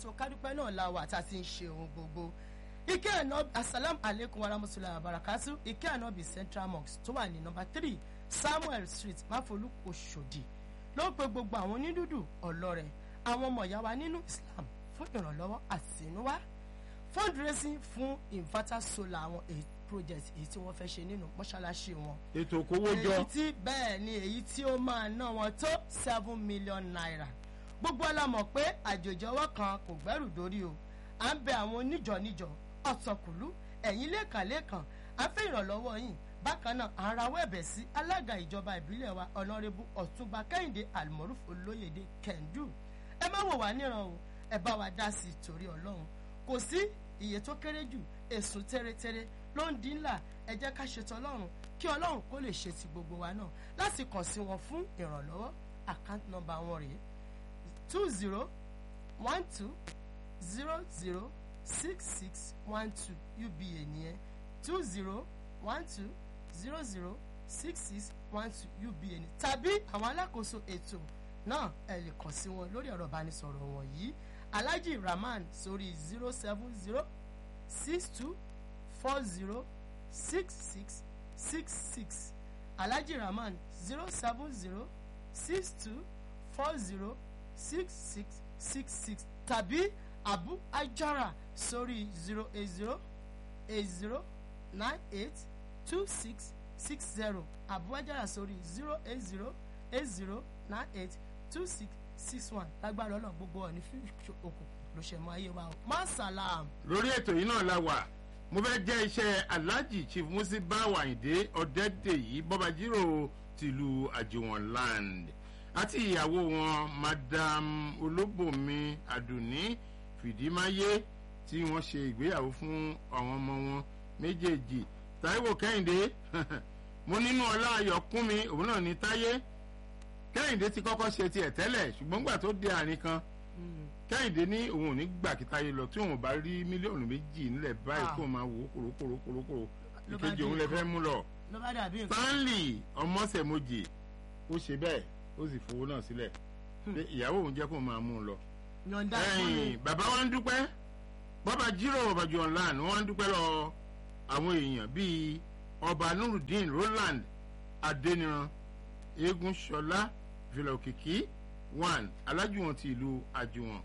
ètò kádúpẹ́ náà la wà tá a ti ń ṣe ohun gbogbo ike ànábì asalam aleykum warahmatulahi wabarakatu ike ànábì central mosque tó wà ní nọ́mbà three samuel street máfolú oṣòdì ló ń pe gbogbo àwọn onídùúdù ọlọ́rẹ̀ àwọn ọmọ ìyá wa nínú islam fún ìrànlọ́wọ́ àtinúwá fundraising fún inverter solar àwọn èyí project èyí tí wọ́n fẹ́ ṣe nínú mọ́ṣáláṣí wọn ètò òkòwòjọ èyí tí bẹ́ẹ̀ ni èyí tí ó máa ná wọn tó seven million naira gbogbo ọlá mọ̀ pé àjòjì ọwọ́ kan kò gbẹ́rù dórí o à ń bẹ àwọn oníjọ níjọ ọ̀tọ̀kùlú ẹ̀yìn lẹ́ẹ̀kanlẹ́ẹ̀kan à ń fẹ́ ìrànlọ́wọ́ yìí bákan náà à ń rawọ́ ẹ̀bẹ̀ sí alága ìjọba ìbílẹ̀ wa ọ̀nàrẹ́bù ọ̀túnba kẹ́hìndé almoruf olóyèdè kẹ́ndù ẹ má wò wá níran o ẹ bá wa dá sí i torí ọlọ́run kò sí iye tó kéré jù èsùn tẹ́rẹ́tẹ́rẹ́ ló ń dín ńlá ẹ jẹ́ ká ṣètò ọlọ́run kí ọlọ́run kó lè ṣe ti gbogbo wa náà láti kàn sí wọn fún ìrànlọ́wọ́ àkáǹtì nọ́mbà wọn rèé two zero one two zero zero six six one two uba nìyẹn two zero one two zero zero six six one two uba ni tàbí àwọn alákòóso ètò náà ẹ lè kàn sí wọn lórí ọ̀rọ̀ ìbánisọ̀rọ̀ wọ̀nyí alhaji rahman sórí zero seven zero six two four zero six six six six alhaji rahman zero seven zero six two four zero six six six six tàbí abu ajara sórí zero eight zero eight zero nine eight two six six zero abu ajara sórí zero eight zero eight zero nine eight two six six one lágbára ọlọ́run gbogbo ọ̀ ní fífi òkùnkùn ló ṣe mọ ayé wa o masalam. lórí ètò yìí náà la wà mo fẹ́ jẹ́ iṣẹ́ alhaji chief musiba wàyíndé ọ̀dẹ́dẹ̀yí bọ́bajírò tìlú àjùwọ̀n land àti ìyàwó wọn madam olóbòmí àdùnní fìdímáyé tí wọ́n ṣe ìgbéyàwó fún àwọn ọmọ wọn méjèèjì taiwo kẹ́hìndé mo nínú ọlá ayọ̀kúnmi òun náà ní táyé kẹ́hìndé ti kọ́kọ́ ṣe tiẹ̀ tẹ́lẹ̀ ṣùgbọ́n gbà tó dé àárín kan kẹ́hìndé ní òun ò ní gbà kí táyé lọ tí òun bá rí mílíọ̀nù méjì nílẹ̀ báyìí Ah. kó máa wò ó kòrókòró kòrókòrò Ló bá ìkejì di òun lè fẹ́ nǹkan. mú lọ. ló bá dàbí nǹkan. stanley ọmọọ̀sẹ̀mojì ó ṣe bẹ́ẹ̀ ó sì fowó náà sílẹ̀ pé ìyàwó òun jẹ́ kó máa mú un lọ. yọ̀ǹda fún mi. ẹ̀yìn bàbá wa ń dúpẹ́ bàbá jírò bàbá jù online wọ́n ń dúpẹ́ lọ àwọn èèyàn bíi ọba nurudeen roland adeniran eégún ṣọlá villa òkìkí one alájùwọ̀n ti ìlú àjùwọ̀n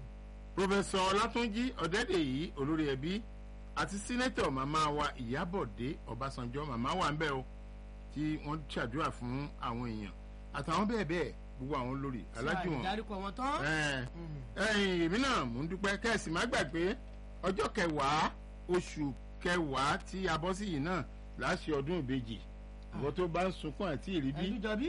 pòfẹsọ ọlátúnjì ọ̀dẹ́dẹ̀yí olórí ẹbí àti sínétọ̀ màmá wa ìyábọ̀dé ọbásanjọ́ màmá wa ń bẹ̀ o tí wọ́n ṣàdúrà fún àwọn èèyàn àtàwọn bẹ́ẹ̀ bẹ́ẹ̀ gbogbo àwọn olórí alájùwọ̀n ìdárúkọ wọn tán. ẹ̀ Mm. ẹ̀yin èmi náà mò ń dúpẹ́ kẹ́sì má gbàgbé ọjọ́ kẹwàá oṣù kẹwàá tí a bọ́ sí yìí náà láṣẹ ọdún ìbejì ìwọ tó bá ń sunkún àti ìríbí ẹ̀dújọ bí.